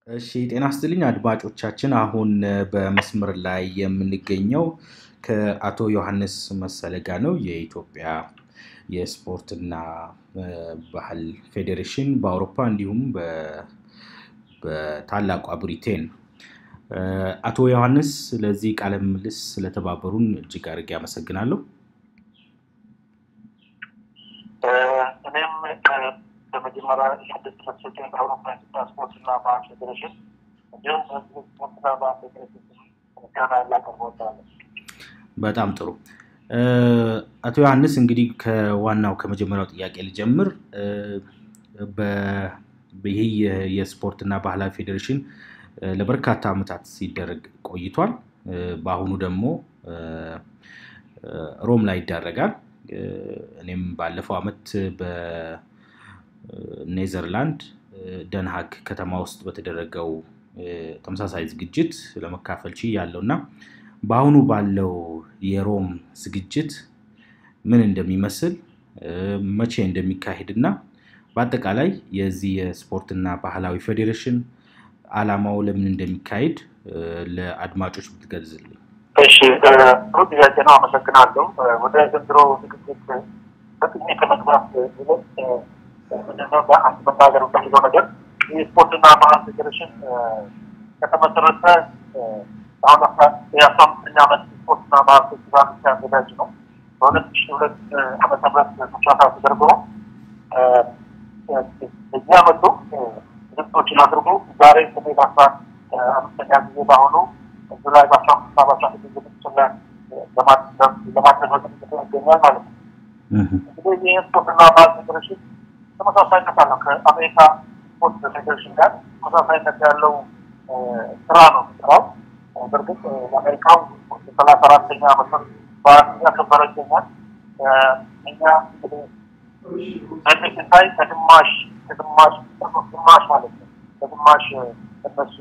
እሺ ጤና ይስጥልኝ አድማጮቻችን። አሁን በመስመር ላይ የምንገኘው ከአቶ ዮሐንስ መሰለ ጋር ነው። የኢትዮጵያ የስፖርትና ባህል ፌዴሬሽን በአውሮፓ እንዲሁም በታላቋ ብሪቴን። አቶ ዮሐንስ ለዚህ ቃለ ምልልስ ስለተባበሩን እጅግ አድርጌ አመሰግናለሁ። እኔም በመጀመሪያ የስድስት ተሰጠኝ በአውሮፓ ኢትዮጵያ ስፖርትና ባህል ፌዴሬሽን እንዲሁም ስፖርትና ባህል ፌዴሬሽን ምስጋና ላቀርብ እወዳለሁ። በጣም ጥሩ። አቶ ዮሐንስ እንግዲህ ከዋናው ከመጀመሪያው ጥያቄ ልጀምር። ይህ የስፖርትና ባህላዊ ፌዴሬሽን ለበርካታ ዓመታት ሲደረግ ቆይቷል። በአሁኑ ደግሞ ሮም ላይ ይዳረጋል። እኔም ባለፈው ዓመት በኔዘርላንድ ደንሃግ ከተማ ውስጥ በተደረገው ተመሳሳይ ዝግጅት ለመካፈል ችያለሁ እና በአሁኑ ባለው የሮም ዝግጅት ምን እንደሚመስል መቼ እንደሚካሄድ እና በአጠቃላይ የዚህ የስፖርትና ባህላዊ ፌዴሬሽን ዓላማው ለምን እንደሚካሄድ ለአድማጮች ብትገልጽልኝ። እሺ፣ ጥሩ ጥያቄ ነው። አመሰግናለሁ። ወደ ዘንድሮ ዝግጅት በቅድሜ ከመግባት ይልቅ ምንድነው በአንድ መናገር የምፈልገው ነገር የስፖርትና ባህል ፌዴሬሽን ከተመሰረተ አሁን የአስራ አምስተኛ ዓመት ስፖርትና ባህል ፌስቲቫል ሲያዘጋጅ ነው። በሁለት ሺ ሁለት ዓመተ ምህረት ተጫታ ተደርጎ እዚህ ዓመቱ ዝግጅቶችን አድርጎ ዛሬ ስሜ በአስራ አምስተኛ ጊዜ በአሁኑ ጁላይ በአስራ አምስት ና በአስራ ስድስት ዝግጅቶችን ላይ ለማድረግ በዝግጅት ይገኛል ማለት ነው። እንግዲህ ይህ ስፖርትና ባህል ፌዴሬሽን ተመሳሳይነት አለው ከአሜሪካ ስፖርት ፌዴሬሽን ጋር ተመሳሳይነት ያለው ስራ ነው ስራው። በእርግጥ የአሜሪካው ሰላሳ አራተኛ ዓመቱን በዓል እያከበረ ይገኛል። እኛ እንግዲህ በዚህ ሲታይ ከግማሽ ከግማሽ ግማሽ ማለት ነው ከግማሽ እነሱ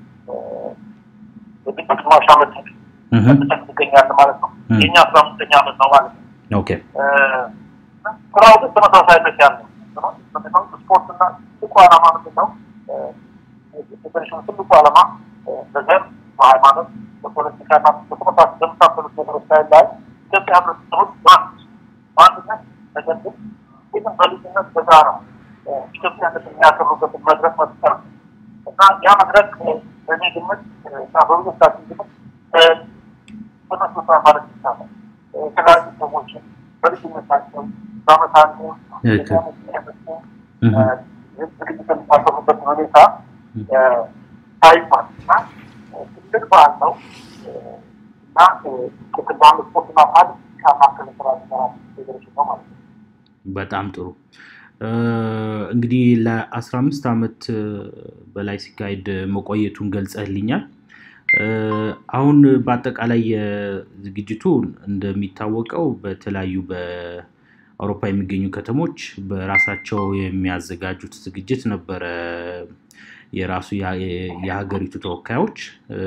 የግድ ግማሽ ዓመት ተጠቅ ትገኛለን ማለት ነው። የእኛ አስራ አምስተኛ ዓመት ነው ማለት ነው። ኦኬ ስራው ግን ተመሳሳይነት ያለው ስፖርትና ትልቁ ዓላማ ምንድን ነው? ፌዴሬሽኑ ትልቁ ዓላማ በዘር በሃይማኖት፣ በፖለቲካና በመሳሰሉት ነገሮች ላይ ላይ ኢትዮጵያ ህብረተሰቦች በአንድ በአንድነት ነገር ግን ይህም በልዩነት በጋራ ኢትዮጵያነት የሚያከብሩበትን መድረክ መፍጠር እና ያ መድረክ በእኔ ግምት እና በብዙዎቻችን ግምት ተመስርቷ ማለት ይቻላል። የተለያዩ ሰዎችን በልዩነታቸው በአመት አንዱ ዝግጅት የሚታሰሩበት ሁኔታ ታይቷል እና ትልቅ በዓል ነው እና ክትባን ስፖርትና ባህል ከማከል ስራ ሚሰራ ፌዴሬሽን ነው ማለት ነው። በጣም ጥሩ። እንግዲህ ለአስራ አምስት ዓመት በላይ ሲካሄድ መቆየቱን ገልጸህልኛል። አሁን በአጠቃላይ የዝግጅቱ እንደሚታወቀው በተለያዩ በአውሮፓ የሚገኙ ከተሞች በራሳቸው የሚያዘጋጁት ዝግጅት ነበረ። የራሱ የሀገሪቱ ተወካዮች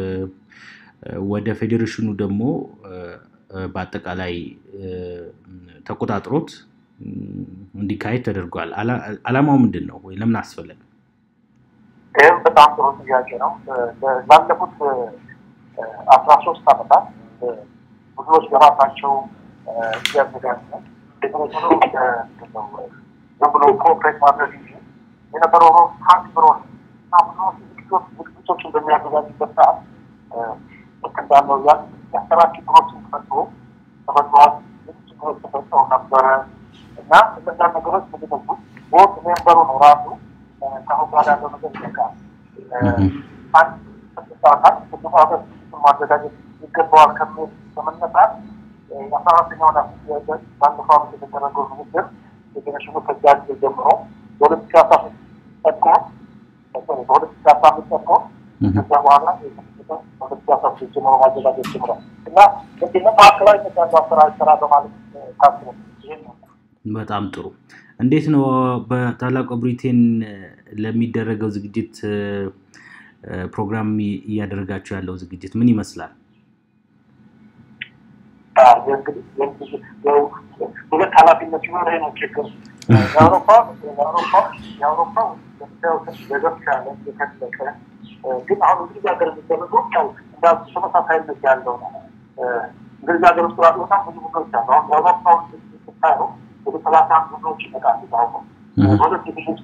ወደ ፌዴሬሽኑ ደግሞ በአጠቃላይ ተቆጣጥሮት እንዲካሄድ ተደርጓል። ዓላማው ምንድን ነው ወይ ለምን አስፈለገ? ይህም በጣም ጥሩ ጥያቄ ነው። ላለፉት አስራ ሶስት ዓመታት ብዙዎች በራሳቸው እያዘጋጁ ነው። ፌዴሬሽኑ ዝም ብሎ ኮኦፕሬት ማድረግ እንጂ የነበረው ሀንድ ብሮ እና ብዙዎች ዝግጅቶችን በሚያዘጋጁበት ሰዓት ልክ እንዳለው ያ የአሰራር ችግሮችን ተፈጥሮ ተፈጥሯል። ብዙ ችግሮች ተፈጥረው ነበረ እና እነዛ ነገሮች ምንድነው ቦርድ ሜምበሩ ነው ራሱ ከአሁን በኋላ ያለው ነገር ይጠቃል። አንድ ስድስት አካል ስድስት አመት ማዘጋጀት ይገባዋል ከሚል በመነሳት የአስራ አራተኛውን ባለፈው ዓመት የተደረገው ንግግር ፌዴሬሽኑ ከዚያ ጊዜ ጀምሮ በሁለት ሺ አስራ ሶስት ጸድቆ በሁለት ሺ አስራ አምስት ጸድቆ ከዚያ በኋላ በሁለት ሺ አስራ ሶስት ጀምሮ ማዘጋጀት ጀምሯል እና ምንድነው ማዕከላዊነት ያለው አሰራር ስራ በማለት ታስቦ ይህን ነው። በጣም ጥሩ። እንዴት ነው በታላቋ ብሪቴን ለሚደረገው ዝግጅት ፕሮግራም እያደረጋቸው ያለው ዝግጅት ምን ይመስላል? ሁለት ኃላፊነት ሲሆን ይሄ ነው ችግር። የአውሮፓ የአውሮፓ የአውሮፓ ለብቻ ያለ የተለቀ ግን አሁን እንግሊዝ ሀገር የሚደረገው ያው እንዳሉ ተመሳሳይነት ያለው ነው። እንግሊዝ ሀገር ውስጥ ያሉ በጣም ብዙ ቡድኖች አሉ። አሁን የአውሮፓውን ስታየው ወደ ሰላሳ አንድ ቡድኖች ይመጣሉ። ታውቀ ሁለት ዲቪዥኖች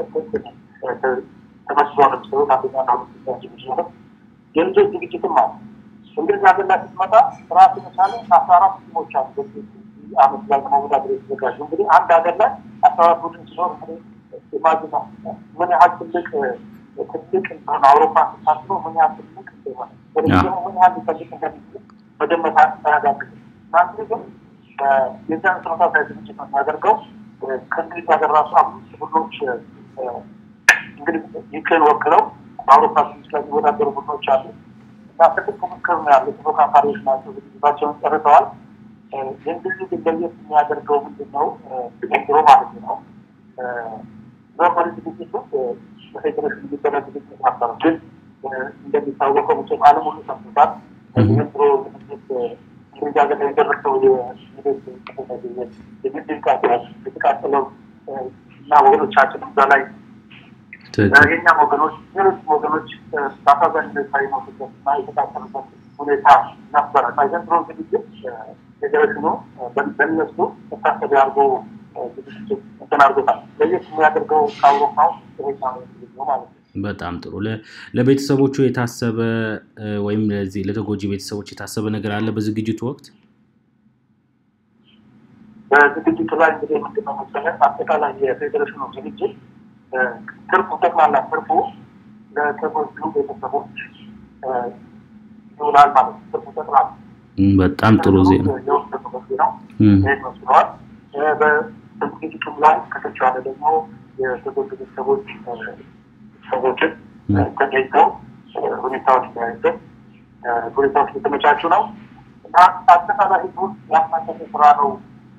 ተመስሎ ነው የሚሰሩት። አንደኛና ሁለተኛ ዲቪዥን የልጆች ዝግጅትም አለ። እንግሊዝ ሀገር ላይ ስትመጣ ራሱ የቻለ አስራ አራት ቲሞች አሉ። በዚህ አመት ላይ ለመወዳደር የተዘጋጁ እንግዲህ አንድ ሀገር ላይ አስራ አራት ቡድን ሲኖር እንግዲህ ኢማጂን ምን ያህል ትልቅ ትልቅ እንደሆነ አውሮፓ ስታስበው ምን ያህል ትልቅ እንደሆነ ወደዚህ ደግሞ ምን ያህል ሊፈልግ እንደሚችል መገመት አያዳግትም። እናንተ ግን የዚያን ተመሳሳይ ዝግጅት ነው የሚያደርገው። ከእንግሊዝ ሀገር ራሱ አምስት ቡድኖች እንግዲህ ዩክሬን ወክለው በአውሮፓ ስድስት ላይ የሚወዳደሩ ቡድኖች አሉ እና ትልቅ ፉክክር ነው ያለ ተፎካካሪዎች ናቸው። ዝግጅታቸውን ጨርሰዋል። የእንግሊዝ ግን ለየት የሚያደርገው ምንድን ነው? ዘንድሮ ማለት ነው ኖርማሊ ዝግጅቱ በፌዴሬሽን የሚደረግ ዝግጅት ነበር። ግን እንደሚታወቀው መቼም ዓለም ሁሉ ሰምቶታል። ዘንድሮ ዝግጅት እንግሊዝ ሀገር ላይ የደረሰው የግድብ ቃጠሎ የተቃጠለው እና ወገኖቻችን እዛ ላይ የእኛም ወገኖች ሌሎች ወገኖች በአሳዛኝ ሁኔታ የሞቱበት እና የተቃጠሉበት ሁኔታ ነበረ እና የዘንድሮ ዝግጅት ፌዴሬሽኑ በእነሱ መታሰቢ አድርጎ ዝግጅት እንትን አድርጎታል። ለየት የሚያደርገው ከአውሮፓው ሁኔታ ማለት ነው። በጣም ጥሩ። ለቤተሰቦቹ የታሰበ ወይም ለዚህ ለተጎጂ ቤተሰቦች የታሰበ ነገር አለ በዝግጅቱ ወቅት? በዝግጅቱ ላይ እንግዲህ ምንድነው መሰለህ አጠቃላይ የፌዴሬሽኑ ዝግጅት ትርፉ ጠቅላላ ትርፉ ለተጎጂ ቤተሰቦች ይውላል ማለት ነው። ትርፉ ጠቅላላ በጣም ጥሩ ዜና ነው። ይህ መስለዋል። በዝግጅቱም ላይ ከተቻለ ደግሞ የተጎጂ ቤተሰቦች ሰዎችን ተገኝተው ሁኔታዎች ተያይዘው ሁኔታዎች የተመቻቹ ነው እና አጠቃላይ ህዝቡን ያሳተፈ ስራ ነው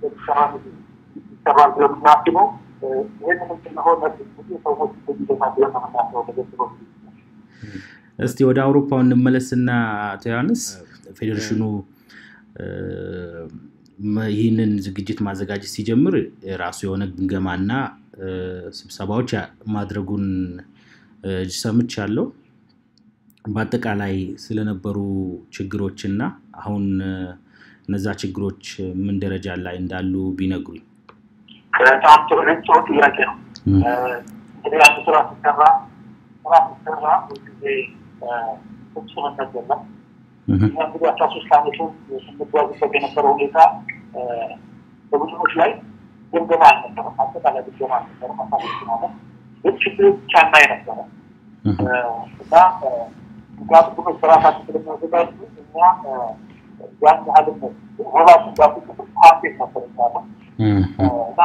ይሰራል ብለን የምናስበው ይህንን ስለሆነ ብዙ ሰዎች በሚገታ ብለን ነው የምናስበው ተገዝሮ እስቲ ወደ አውሮፓው እንመለስና አቶ ዮሐንስ ፌዴሬሽኑ ይህንን ዝግጅት ማዘጋጀት ሲጀምር ራሱ የሆነ ግምገማና ስብሰባዎች ማድረጉን ሰምቻለሁ። በአጠቃላይ ስለነበሩ ችግሮችና አሁን እነዛ ችግሮች ምን ደረጃ ላይ እንዳሉ ቢነግሩኝ። በጣም ጥሩ ጥሩ ጥያቄ ነው። እንግዲህ አንድ ስራ ሲሰራ ስራ ሲሰራ ሁልጊዜ ፍጹምነት የለም። እኛ እንግዲህ አስራ ሶስት አመቱን ስንጓዝበት የነበረው ሁኔታ በቡድኖች ላይ ግምገማ አልነበረም። አጠቃላይ ግምገማ አልነበረም። አሳቦች ማለት ግን ችግር ብቻ እናይ ነበረ እና ምክንያቱም ቡድኖች በራሳቸው ስለሚያዘጋጁ እኛ ያን ያህልም ሮላሱ ጋር ፓርቴት ነበር ያለ እና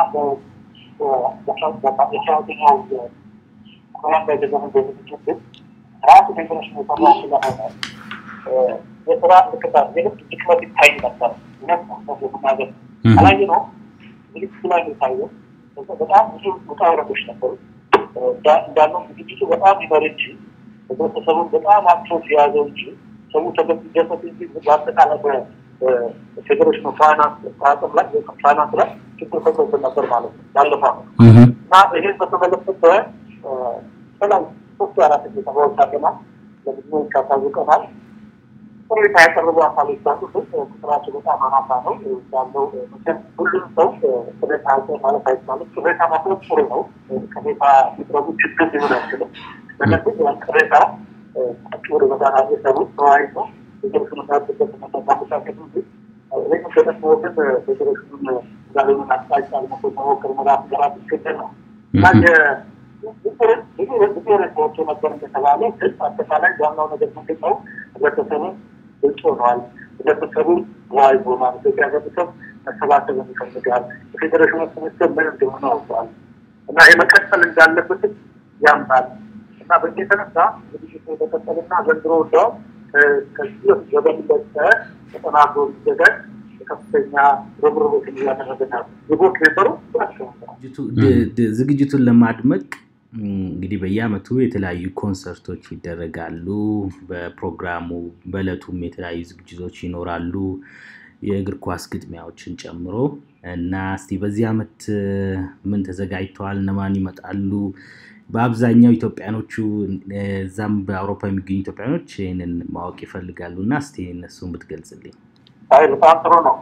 የሰራተኛው ኮላንዳ የገዘመ ዝግጅት ግን ራሱ ፌዴሬሽን የሰራ ስለሆነ የስራ እንቅስቃሴ የልብ ድክመት ይታይ ነበር። እውነት ነው የምናገር አላየ ነው ዝግጅቱ ላይ የታየው በጣም ብዙ ውጣ ውረዶች ነበሩ። እንዳለው ዝግጅቱ በጣም ይመር እንጂ ህብረተሰቡን በጣም አክቶት የያዘው እንጂ ሰው ተገደሰት እንጂ በአጠቃላይ በፌዴሬሽኑ ፋይናንስ አቅም ላይ ፋይናንስ ላይ ችግር ፈጥሮብን ነበር ማለት ነው ባለፈው እና ይህን በተመለከተ ሰላም ሶስት አራት ስብሰባዎች አድርገናል። ለብዙዎች ካሳውቀናል። ቅሬታ ያቀረቡ አካሎች ባሉ ቁጥራቸው በጣም አናሳ ነው ያለው። ሁሉም ሰው ቅሬታ ያቀ ማለት አይቻልም። ቅሬታ ማቅረብ ጥሩ ነው። ቅሬታ ሲቅረቡ ችግር ሊሆን አይችልም። ነገር ግን ያን ቅሬታ ወደ በጋራ የሰሩ ተወያይቶ ፌዴሬሽኑ ያሉበት መመሳሰል እንጂ ይህ ደግሞ ግን ፌዴሬሽኑን እንዳለሆነ አቅጣጫ ለመኮ መሞክር መራት ገራት ይገደል ነው እና ብዙ ሬሳዎች ነበር እንደተባለ ግን አጠቃላይ ዋናው ነገር ምንድን ነው? ህብረተሰቡን ግልጽ ሆነዋል። ህብረተሰቡ ተወያይቶ ማለት ኢትዮጵያ ህብረተሰብ መሰባሰብ ይፈልጋል። የፌዴሬሽኑ ስምስር ምን እንደሆነ አውቀዋል እና የመቀጠል እንዳለበትም ያምናል እና በዚህ የተነሳ ዝግጅቱ የተቀጠልና ዘንድሮ እንደውም ከዚህ በፊት በበለጠ ተጠናክሮ እንዲዘጋጅ ከፍተኛ ርብርቦችን እያደረገ ነው። የቦርድ ሜምበሩ ዝግጅቱን ለማድመቅ እንግዲህ በየአመቱ የተለያዩ ኮንሰርቶች ይደረጋሉ። በፕሮግራሙ በእለቱም የተለያዩ ዝግጅቶች ይኖራሉ፣ የእግር ኳስ ግጥሚያዎችን ጨምሮ እና እስቲ በዚህ አመት ምን ተዘጋጅተዋል? እነማን ይመጣሉ? በአብዛኛው ኢትዮጵያኖቹ እዛም በአውሮፓ የሚገኙ ኢትዮጵያኖች ይህንን ማወቅ ይፈልጋሉ እና እስቲ እነሱን ብትገልጽልኝ። አይ በጣም ጥሩ ነው።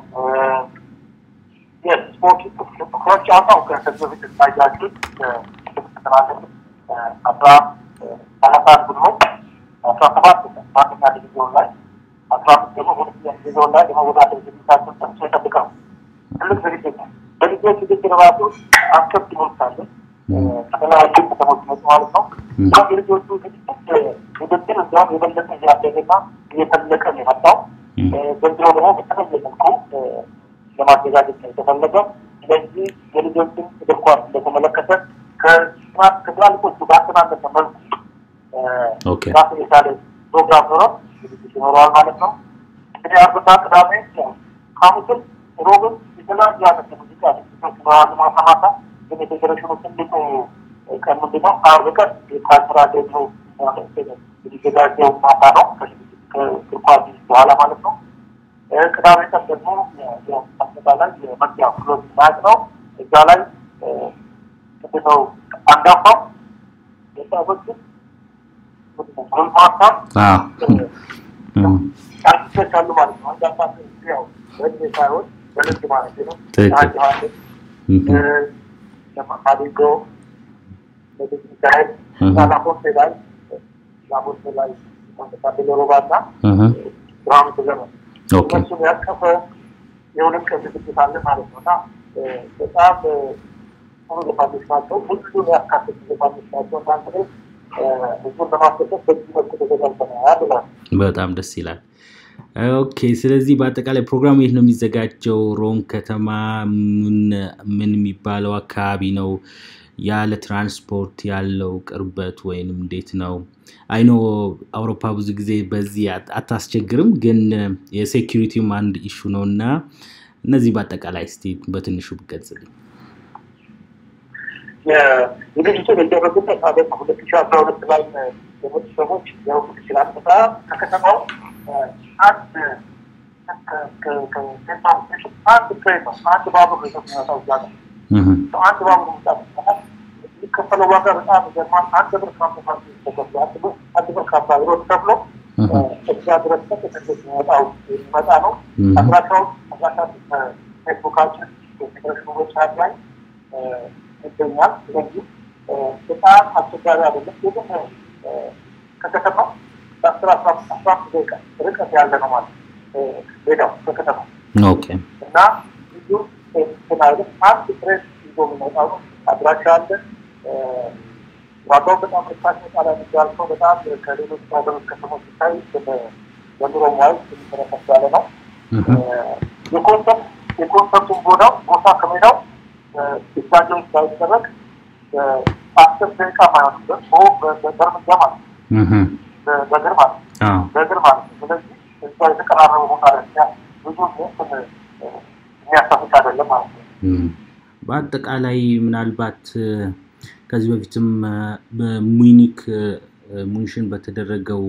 የስፖርት ትኩረት ጨዋታው ከዚህ በፊት እንዳያችሁት ተተላለፉ አስራ ሰላሳ አንድ ቡድኖች አስራ ሰባት በአንደኛ ዲቪዚዮን ላይ አስራ አምስት ደግሞ ሁለተኛ ዲቪዚዮን ላይ የመወዳደር ዝግጅታቸውን ጨርሶ ይጠብቃሉ። ትልቅ ዝግጅት ነው። በልጆች ውድድር ራሱ አስር ቲሞች አሉ። ከተለያዩ ከተሞች መጡ ማለት ነው። እና የልጆቹ ዝግጅት ውድድር እንዲያውም የበለጠ እያደገና እየተለቀ ነው የመጣው። ዘንድሮ ደግሞ በተለየ መልኩ ለማዘጋጀት ነው የተፈለገ። ስለዚህ የልጆችን እግር ኳስ እንደተመለከተ ከትላልቆቹ ባልተናነሰ መልኩ ራሱን የቻለ ፕሮግራም ኖሮ ዝግጅት ይኖረዋል ማለት ነው። እንግዲህ አርብና ቅዳሜ ሐሙስም ሮብም የተለያዩ አይነት የሙዚቃ ዝግጅቶች ይኖራሉ። ማታ ማታ ግን የፌዴሬሽኑ ትልቁ ቀን ምንድን ነው? አርብ ቀን የካልቸራል ደግሞ የሚዘጋጀው ማታ ነው ከእግር ኳስ በኋላ ማለት ነው። ቅዳሜ ቀን ደግሞ አጠቃላይ የመግቢያ ክሎዝ ማየት ነው። እዛ ላይ ምንድነው አንጋፋው ወጣቶችን ጎልማሳ አርቲስቶች አሉ ማለት ነው። አንጋፋ ያው በእድሜ ሳይሆን በልምድ ማለት ነው። ዮሐንስ አዲጎ ንጉስ ሚካኤል እና ላፎንቴ ላይ ላፎንቴ ላይ ታደለ ሮባ እና ብርሃኑ ተዘመን እነሱን ያቀፈ የሁለት ቀን ዝግጅት አለ ማለት ነው እና በጣም ጥሩ ዘፋኞች ናቸው። ሁሉን ያካተቱ ዘፋኞች ናቸው። እናንተ ግን ህዝቡን ለማስደሰት በዚህ መልኩ ተዘጋጅተናል ብሏል። በጣም ደስ ይላል። ኦኬ፣ ስለዚህ በአጠቃላይ ፕሮግራሙ የት ነው የሚዘጋጀው? ሮም ከተማ ምን የሚባለው አካባቢ ነው? ያለ ትራንስፖርት ያለው ቅርበት ወይንም እንዴት ነው? አይኖ አውሮፓ ብዙ ጊዜ በዚህ አታስቸግርም፣ ግን የሴኪሪቲውም አንድ ኢሹ ነው እና እነዚህ በአጠቃላይ እስቲ በትንሹ ብገልጽልኝ። ዝግጅቱ የሚደረጉበት አደ ሁለት ሺ አስራ ሁለት ላይ የሞቱ ሰዎች ሊያውቁት ይችላል። በጣም ከከተማው አንድ አንድ ትሬን ነው አንድ ባቡር ነው የሚመጣው እዛ ነው አንድ ባቡር ምጣ የሚከፈለው ዋጋ በጣም ይገርማል። አንድ ብር ከአምሳ ተከፍሎ አንድ ብር ከአምሳ ብር ተከፍሎ እዛ ድረስ ተከፍሎ የሚመጣው የሚመጣ ነው። አድራሻውን አድራሻ ፌስቡካችን የፌዴሬሽኑ ዌብሳይት ላይ ይገኛል። ስለዚህ በጣም አስቸጋሪ አይደለም። ግን ከከተማው በአስር አስራ አምስት ደቂቃ ርቀት ያለ ነው ማለት ሜዳው ከከተማው እና ብዙ እንትን አይደለም። አንድ ትሬን ይዞ የሚመጣው ነው። አድራሻ አለ። ዋጋው በጣም ርካሽ መጣላ የሚባልሰው በጣም ከሌሎች ሀገሮች ከተሞች ሲታይ በኑሮ ዋይ የሚተረከስ ያለ ነው። የኮንሰርት የኮንሰርቱን ቦታው ቦታ ከሜዳው ስታዲየም ሳይደረግ አስር ደቂቃ ማይሆንበት በእርምጃ ማለት ነው፣ በእግር ማለት ነው፣ በእግር ማለት ነው። ስለዚህ እዛ የተቀራረበ ቦታ ብዙ የሚያሳፍቅ አይደለም ማለት ነው። በአጠቃላይ ምናልባት ከዚህ በፊትም በሙኒክ ሙንሽን በተደረገው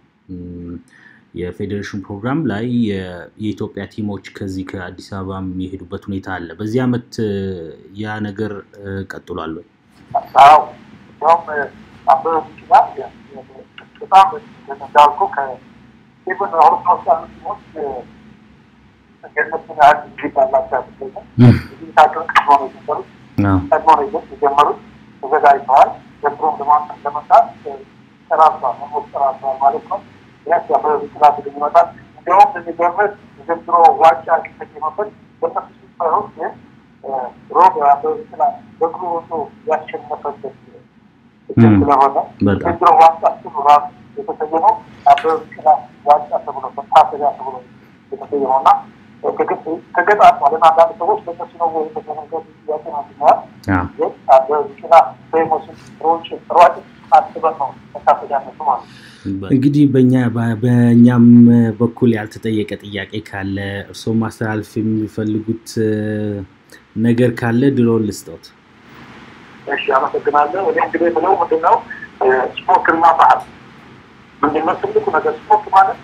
የፌዴሬሽን ፕሮግራም ላይ የኢትዮጵያ ቲሞች ከዚህ ከአዲስ አበባ የሚሄዱበት ሁኔታ አለ። በዚህ ዓመት ያ ነገር ቀጥሏል ወይ? አዎ እንዲያውም አበበ ቢቂላ በጣም እንዳልኩ ከኢቨን አውሮፓ ውስጥ ያሉ ቲሞች የእነሱን ያህል ጊዜ ባላቸው አይመስለኝም። ዝግጅታቸውን ቀድሞ ነው የጀመሩት ቀድሞ ነው የጀመሩት ተዘጋጅተዋል። ዘንድሮም ለመምጣት ጨራርሰዋል፣ መሞት ጨራርሰዋል ማለት ነው። ቢያንስ አበበ ቢቂላ ቡድን ይመጣል። እንዲያውም የሚገርምህ ዘንድሮ ዋንጫ የተገኘበት በእነሱ ሳይሆን ግን ሮብ አበበ ቢቂላ በእግሩ ወጥቶ ያሸነፈበት ስለሆነ ዘንድሮ ዋንጫ ስሙ ራሱ የተሰየመው አበበ ቢቂላ ዋንጫ ተብሎ መታሰቢያ ተብሎ የተሰየመው እና ከገጣጥ ማለት አንዳንድ ሰዎች በእነሱ ነው ወይ የተገነገሩ ጥያቄ ነው ብለዋል። ግን አበበ ቢቂላ ፌሞስን ሮጭ ሯጭ አስበን ነው መታሰቢያነቱ ማለት ነው። እንግዲህ በእኛ በእኛም በኩል ያልተጠየቀ ጥያቄ ካለ እርስዎ ማስተላለፍ የሚፈልጉት ነገር ካለ ድሮ ልስጠት። እሺ፣ አመሰግናለሁ። እኔ እንግዲህ ብለው ምንድነው ስፖርትና ባህል ምንድነው ትልቁ ነገር ስፖርት ማለት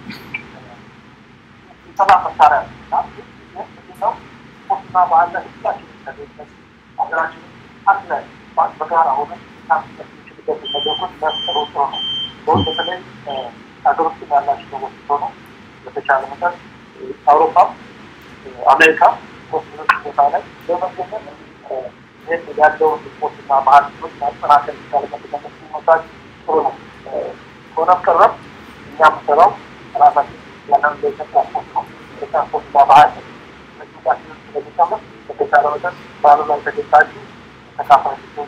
የሰላም መሳሪያ ምንድነው ስፖርትና ባህል ላይ ሁላችን ሀገራችን አንድ ላይ በጋራ ሆነ የምንችልበት እንደዚህ መድረኮች መፍጠሩ ጥሩ ነው። በውስጥ በተለይ ሀገር ውስጥ ያላቸው ሰዎች ሆኑ በተቻለ መጠን አውሮፓም አሜሪካ ወስኖች ቦታ ላይ በመገኘት ይህን ያለውን ስፖርትና ባህል ማጠናከር ይቻልበት ለመስ መሳጅ ጥሩ ነው። ሆነም ቀረም እኛ ምሰራው ራሳችን ያንን ለኢትዮጵያ ስፖርት ነው። ኢትዮጵያ ስፖርትና ባህል እንቅስቃሴዎች ስለሚጨምር በተቻለ መጠን ባህሉ ላይ ተገኝታችሁ ተካፋይ ሲሆኑ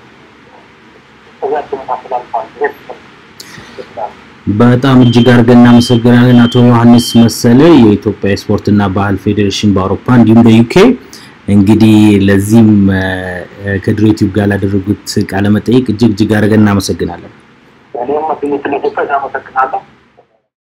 ጥያቄውን አስተላልፋል። ይህ በጣም እጅግ አድርገን እናመሰግናለን አቶ ዮሐንስ መሰለ የኢትዮጵያ ስፖርትና ባህል ፌዴሬሽን በአውሮፓ እንዲሁም በዩኬ እንግዲህ ለዚህም ከድሮ ዩቲዩብ ጋር ላደረጉት ቃለ መጠይቅ እጅግ እጅግ አድርገን እናመሰግናለን። እኔም ስለተሰ አመሰግናለሁ።